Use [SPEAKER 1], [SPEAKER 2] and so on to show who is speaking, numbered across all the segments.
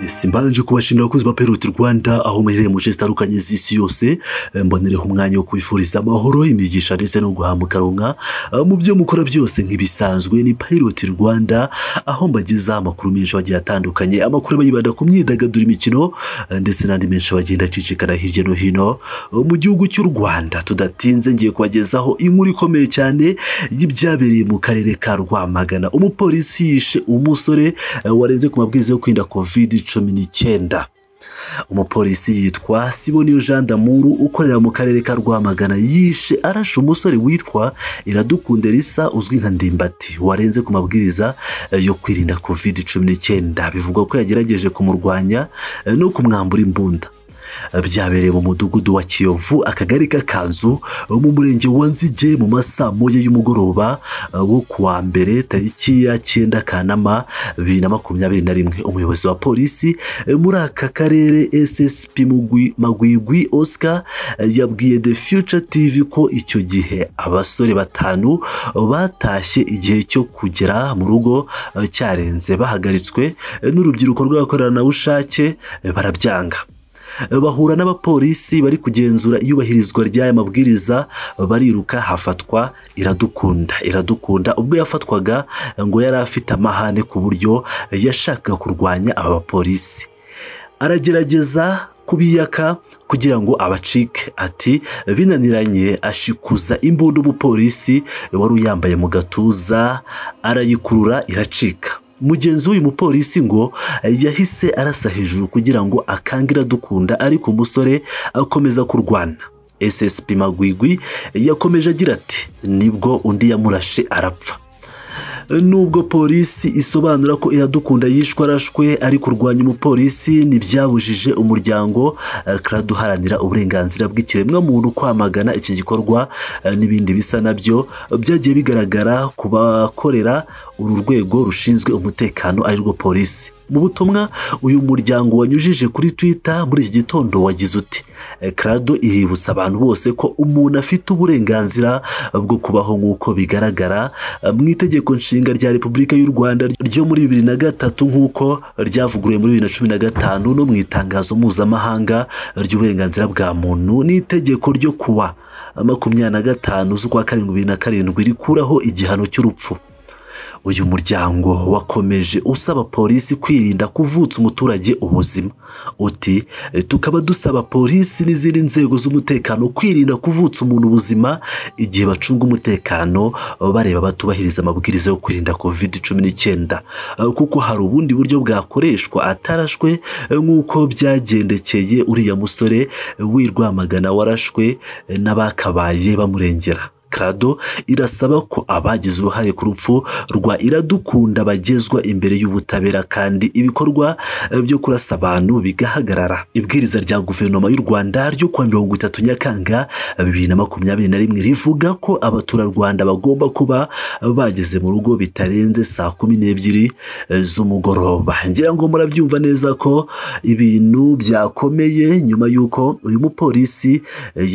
[SPEAKER 1] simba yaje kubashimira abakozi ba peruti rwanda aho muherereye mu nce zitandukanye z'isi yose mbonereho umwanya wo kwifuriza amahoro imigisha ndetse no guhamukaronka mu byo mukora byose nk'ibisanzwe ni peruti rwanda aho mbagezaho amakuru menshi agiye atandukanye amakuru aba yibanda ku myidagaduro imikino ndetse n'andi menshi bagenda acicikana hirya no hino mu gihugu cy'u rwanda tudatinze ngiye kubagezaho inkuru ikomeye cyane y'ibyabereye mu karere ka rwamagana umupolisi yishe umusore warenze ku mabwiriza yo kwirinda kovide cumi n'icyenda umupolisi yitwa siboniyo jean damuru ukorera mu karere ka rwamagana yishe arashe umusore witwa iradukunda risa uzwi nka ndimbati warenze ku mabwiriza yo kwirinda covid cumi n'icyenda bivugwa ko yagerageje kumurwanya no kumwambura imbunda byabereye mu mudugudu wa kiyovu akagari k'akanzu mu murenge wa nzige mu masaa moya y'umugoroba wo ku wa mbere tariki ya cyenda kanama bibiri na makumyabiri na rimwe umuyobozi wa polisi muri aka karere ssp magwigwi oscar yabwiye the future tv ko icyo gihe abasore batanu batashye igihe cyo kugera mu rugo cyarenze bahagaritswe n'urubyiruko rw'abakoranabushake barabyanga bahura n'abapolisi bari kugenzura iyubahirizwa ry'aya mabwiriza bariruka hafatwa iradukunda iradukunda ubwo yafatwaga ngo yari afite amahane ku buryo yashakaga kurwanya aba bapolisi aragerageza kubiyaka kugira ngo abacike ati binaniranye ashikuza imbunda umupolisi wari uyambaye mu gatuza arayikurura iracika mugenzi w'uyu mupolisi ngo yahise arasa hejuru kugira ngo akangira dukunda ariko umusore akomeza kurwana ssp magwigwi yakomeje agira ati nibwo undi yamurashe arapfa nubwo polisi isobanura ko iradukunda yishwe arashwe ari kurwanya umupolisi ntibyabujije umuryango crad uharanira uburenganzira bw'ikiremwamuntu kwamagana iki gikorwa n'ibindi bisa nabyo byagiye bigaragara ku bakorera uru rwego rushinzwe umutekano arirwo polisi mu butumwa uyu muryango wanyujije kuri twitter muri iki gitondo wagize uti crado iributsa abantu bose ko umuntu afite uburenganzira bwo kubaho nk'uko bigaragara mu itegeko nshinga rya repubulika y'u rwanda ryo muri bibiri na gatatu nk'uko ryavuguruwe muri bibiri na cumi na gatanu no mu itangazo mpuzamahanga ry'uburenganzira bwa muntu n'itegeko ryo kuwa makumyabiri na gatanu z'ukwa karindwi bibiri na karindwi rikuraho igihano cy'urupfu uyu muryango wakomeje usaba polisi kwirinda kuvutsa umuturage ubuzima uti tukaba dusaba polisi n'izindi nzego z'umutekano kwirinda kuvutsa umuntu ubuzima igihe bacunga umutekano bareba batubahiriza amabwiriza yo kwirinda covid cumi n'icyenda kuko hari ubundi buryo bwakoreshwa atarashwe nk'uko byagendekeye uriya musore w'i Rwamagana warashwe n'abakabaye bamurengera Crado irasaba ko abagize uruhare ku rupfu rwa Iradukunda bagezwa imbere y'ubutabera kandi ibikorwa byo kurasa abantu bigahagarara ibwiriza rya guverinoma y'u Rwanda ryo kuwa mirongo itatu Nyakanga bibiri na makumyabiri na rimwe rivuga ko abaturarwanda bagomba kuba bageze mu rugo bitarenze saa kumi n'ebyiri z'umugoroba ngira ngo murabyumva neza ko ibintu byakomeye nyuma y'uko uyu mupolisi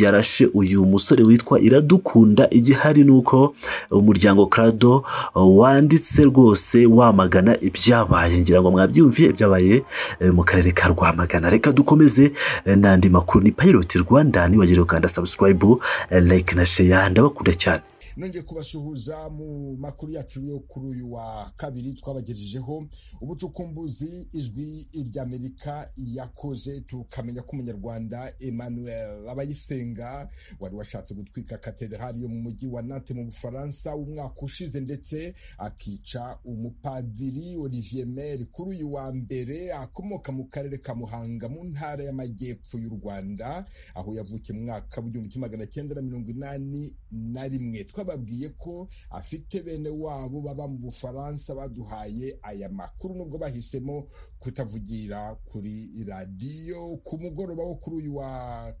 [SPEAKER 1] yarashe uyu musore witwa Iradukunda igihari ni uko umuryango Crado wanditse rwose wamagana ibyabaye ngira ngo mwabyumviye ibyabaye mu karere ka Rwamagana reka dukomeze n'andi makuru ni Pilot Rwanda nibagire gukanda subscribe like na share ndabakunda cyane
[SPEAKER 2] nongeye kubasuhuza mu makuru yacu yo kuri uyu wa kabiri twabagejejeho ubucukumbuzi ijwi ry'amerika yakoze tukamenya ko umunyarwanda emmanuel abayisenga wari washatse gutwika katedrali yo mu mujyi wa nante mu bufaransa umwaka ushize ndetse akica umupadiri olivier mer kuri uyu wa mbere akomoka mu karere ka muhanga mu ntara y'amajyepfo y'u rwanda aho yavukiye mu mwaka w'igihumbi kimwe magana cyenda na mirongo inani na rimwe bababwiye ko afite bene wabo baba mu bufaransa baduhaye aya makuru nubwo bahisemo kutavugira kuri radiyo ku mugoroba wo kuri uyu wa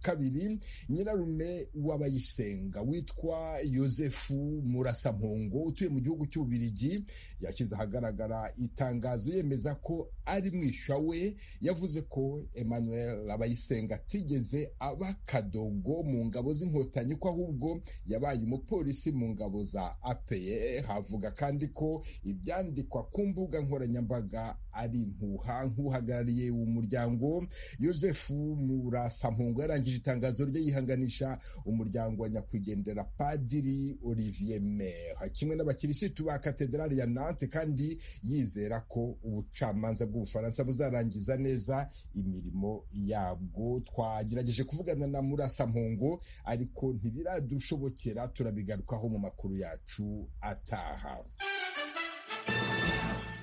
[SPEAKER 2] kabiri nyirarume w'abayisenga witwa yosefu murasampungo utuye mu gihugu cy'ububirigi yashyize ahagaragara itangazo yemeza ko ari mwishywa we yavuze ko emmanuel abayisenga atigeze aba kadogo mu ngabo z'inkotanyi ko ahubwo yabaye umupolisi mu ngabo za apeye havuga kandi ko ibyandikwa ku mbuga nkoranyambaga ari impuha nk'uhagarariye umuryango yosefu murasampungu yarangije itangazo rye yihanganisha umuryango wa nyakwigendera padiri olivier mer kimwe n'abakirisitu ba katedrali ya nante kandi yizera ko ubucamanza bw'ubufaransa buzarangiza neza imirimo yabwo twagerageje kuvugana na murasampungu ariko ntibiradushobokera turabigarukaho mu makuru yacu ataha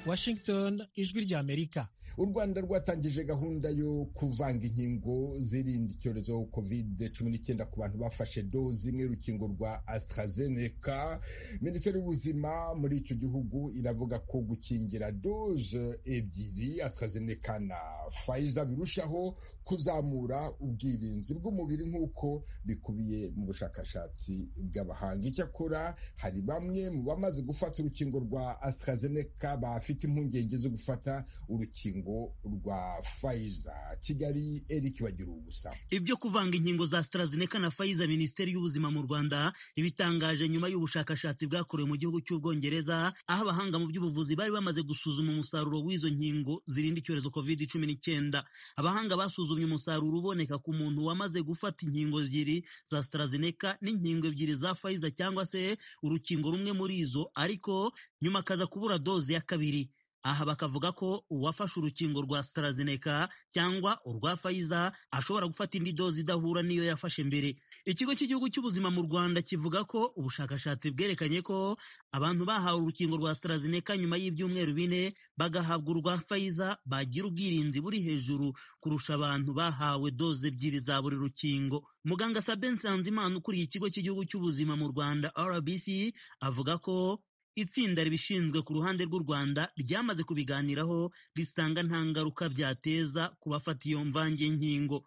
[SPEAKER 3] washington ijwi rya amerika
[SPEAKER 2] u rwanda rwatangije gahunda yo kuvanga inkingo zirinda icyorezo covid cumi n'icyenda ku bantu bafashe dozi imwe y'urukingo rwa AstraZeneca minisiteri y'ubuzima muri icyo gihugu iravuga ko gukingira doze ebyiri AstraZeneca na Pfizer birushaho kuzamura ubwirinzi bw'umubiri nk'uko bikubiye mu bushakashatsi bw'abahanga icyakora hari bamwe mu bamaze gufata urukingo rwa AstraZeneca bafite impungenge zo gufata urukingo urukingo rwa Pfizer Kigali Eric bagira ubusa
[SPEAKER 4] ibyo kuvanga inkingo za AstraZeneca na Pfizer Minisiteri y'ubuzima mu Rwanda ibitangaje nyuma y'ubushakashatsi bwakorewe mu gihugu cy'Ubwongereza aho abahanga mu by'ubuvuzi bari bamaze gusuzuma umusaruro w'izo nkingo zirinda icyorezo COVID-19 abahanga basuzumye umusaruro uboneka ku muntu wamaze gufata inkingo ebyiri za AstraZeneca n'inkingo ebyiri za Pfizer cyangwa se urukingo rumwe muri izo ariko nyuma akaza kubura doze ya kabiri aha bakavuga ko uwafashe urukingo rwa AstraZeneca cyangwa urwa Pfizer ashobora gufata indi dozi idahura n'iyo yafashe mbere ikigo cy'igihugu cy'ubuzima mu Rwanda kivuga ko ubushakashatsi bwerekanye ko abantu bahawe urukingo rwa AstraZeneca nyuma y'ibyumweru bine bagahabwa urwa Pfizer bagira ubwirinzi buri hejuru kurusha abantu bahawe doze ebyiri za buri rukingo muganga Sabin Nsanzimana ukuriye ikigo cy'igihugu cy'ubuzima mu Rwanda RBC avuga ko itsinda ribishinzwe ku ruhande rw'u Rwanda ryamaze kubiganiraho risanga nta ngaruka byateza ku bafata iyo mvange nkingo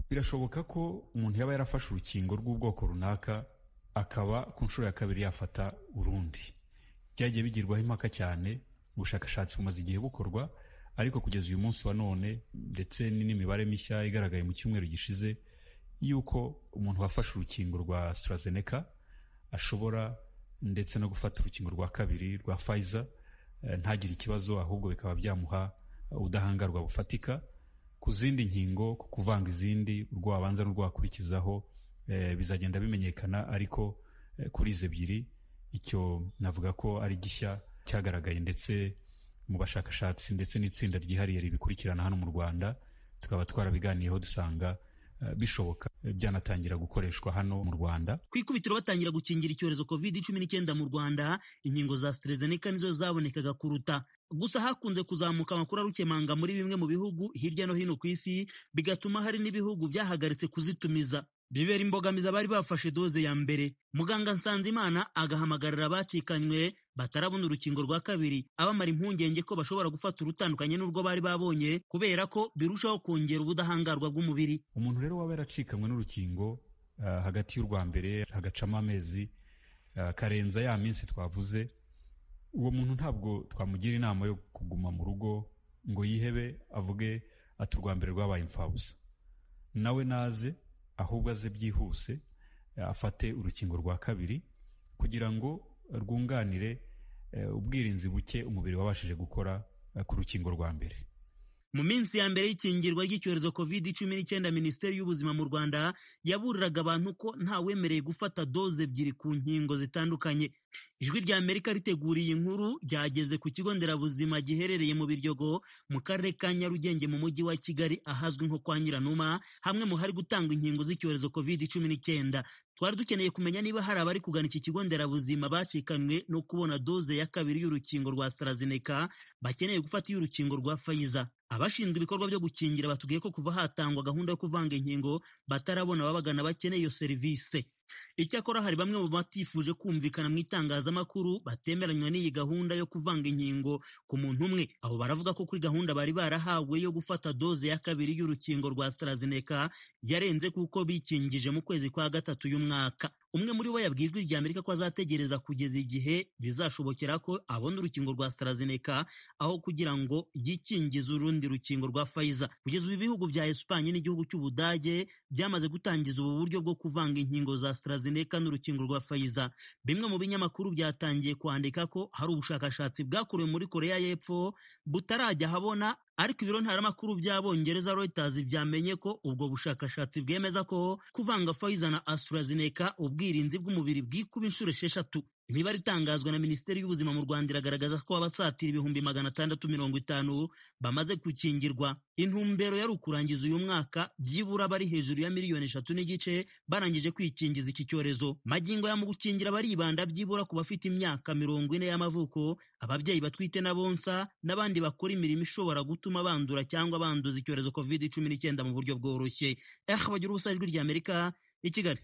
[SPEAKER 5] birashoboka ko umuntu yaba yarafashe urukingo rw'ubwoko runaka akaba ku nshuro ya kabiri yafata urundi byagiye bigirwaho impaka cyane ubushakashatsi bumaze igihe bukorwa ariko kugeza uyu munsi wa none ndetse n'imibare mishya igaragaye mu cyumweru gishize y'uko umuntu wafashe urukingo rwa AstraZeneca ashobora ndetse no gufata urukingo rwa kabiri rwa Pfizer ntagire ikibazo ahubwo bikaba byamuha ubudahangarwa bufatika ku zindi nkingo ku kuvanga izindi urwo wabanza n'urwo wakurikizaho bizagenda bimenyekana ariko kuri izi ebyiri icyo navuga ko ari gishya cyagaragaye ndetse mu bashakashatsi ndetse n'itsinda ryihariye ribikurikirana hano mu Rwanda tukaba twarabiganiyeho dusanga bishoboka byanatangira gukoreshwa hano mu Rwanda
[SPEAKER 4] ku ikubitiro batangira gukingira icyorezo covid cumi n'icyenda mu Rwanda inkingo za AstraZeneca nizo zabonekaga kuruta gusa hakunze kuzamuka amakuru arukemanga muri bimwe mu bihugu hirya no hino ku isi bigatuma hari n'ibihugu byahagaritse kuzitumiza bibera imbogamizi abari bafashe doze ya mbere muganga Nsanzimana agahamagarira abacikanywe batarabona urukingo rwa kabiri abamara impungenge ko bashobora gufata urutandukanye n'urwo bari babonye kubera ko birushaho kongera ubudahangarwa bw'umubiri
[SPEAKER 5] umuntu rero waba yaracikanywe n'urukingo uh, hagati y'urwa mbere hagacamo amezi uh, karenza ya minsi twavuze uwo muntu ntabwo twamugira inama yo kuguma mu rugo ngo yihebe avuge ati urwa mbere rwabaye imfabusa nawe naze ahubwo aze byihuse afate urukingo rwa kabiri kugira ngo rwunganire ubwirinzi buke umubiri wabashije gukora ku rukingo rwa mbere
[SPEAKER 4] mu minsi ya mbere y'ikingirwa ry'icyorezo covid cumi n'icyenda minisiteri y'ubuzima mu rwanda yaburiraga abantu ko nta wemerewe gufata doze ebyiri ku nkingo zitandukanye ijwi rya amerika riteguriye inkuru ryageze ku kigo nderabuzima giherereye mu biryogo mu karere ka nyarugenge mu mujyi wa kigali ahazwi nko kwa nyiranuma hamwe mu hari gutangwa inkingo z'icyorezo covid cumi n'icyenda twari dukeneye kumenya niba hari abari kugana iki kigo nderabuzima bacikanywe no kubona doze ya kabiri y'urukingo rwa AstraZeneca bakeneye gufata iy'urukingo rwa Pfizer abashinzwe ibikorwa byo gukingira batubwiye ko kuva hatangwa gahunda yo kuvanga inkingo batarabona ababagana bakeneye iyo serivisi icyakora hari bamwe mu batifuje kumvikana mu itangazamakuru batemeranywa n'iyi gahunda yo kuvanga inkingo ku muntu umwe abo baravuga ko kuri gahunda bari barahawe yo gufata doze ya kabiri y'urukingo rwa AstraZeneca yarenze kuko bikingije mu kwezi kwa gatatu y'umwaka umwe muri bo yabwiye ijwi rya amerika ko azategereza kugeza igihe bizashobokera ko abona urukingo rwa AstraZeneca aho kugira ngo yikingize urundi rukingo rwa Pfizer kugeza ubu ibihugu bya Espanye n'igihugu cy'Ubudage byamaze gutangiza ubu buryo bwo kuvanga inkingo za AstraZeneca n'urukingo rwa Pfizer bimwe mu binyamakuru byatangiye kwandika ko hari ubushakashatsi bwakorewe muri Korea y'Epfo butarajya ahabona ariko ibiro ntaramakuru by'abongereza Reuters byamenye ko ubwo bushakashatsi bwemeza ko kuvanga Pfizer na AstraZeneca ubwirinzi bw'umubiri bwikuba inshuro esheshatu imibare itangazwa na minisiteri y'ubuzima mu rwanda iragaragaza ko abasatira ibihumbi magana atandatu mirongo itanu bamaze gukingirwa intumbero yari ukurangiza uyu mwaka byibura bari hejuru ya miliyoni eshatu n'igice barangije kwikingiza iki cyorezo magingo ya mu gukingira baribanda byibura ku bafite imyaka mirongo ine y'amavuko ababyeyi batwite na bonsa n'abandi bakora imirimo ishobora gutuma bandura cyangwa banduza icyorezo covid cumi n'icyenda mu buryo bworoshye eh bagira ubusa ijwi ry'amerika i kigali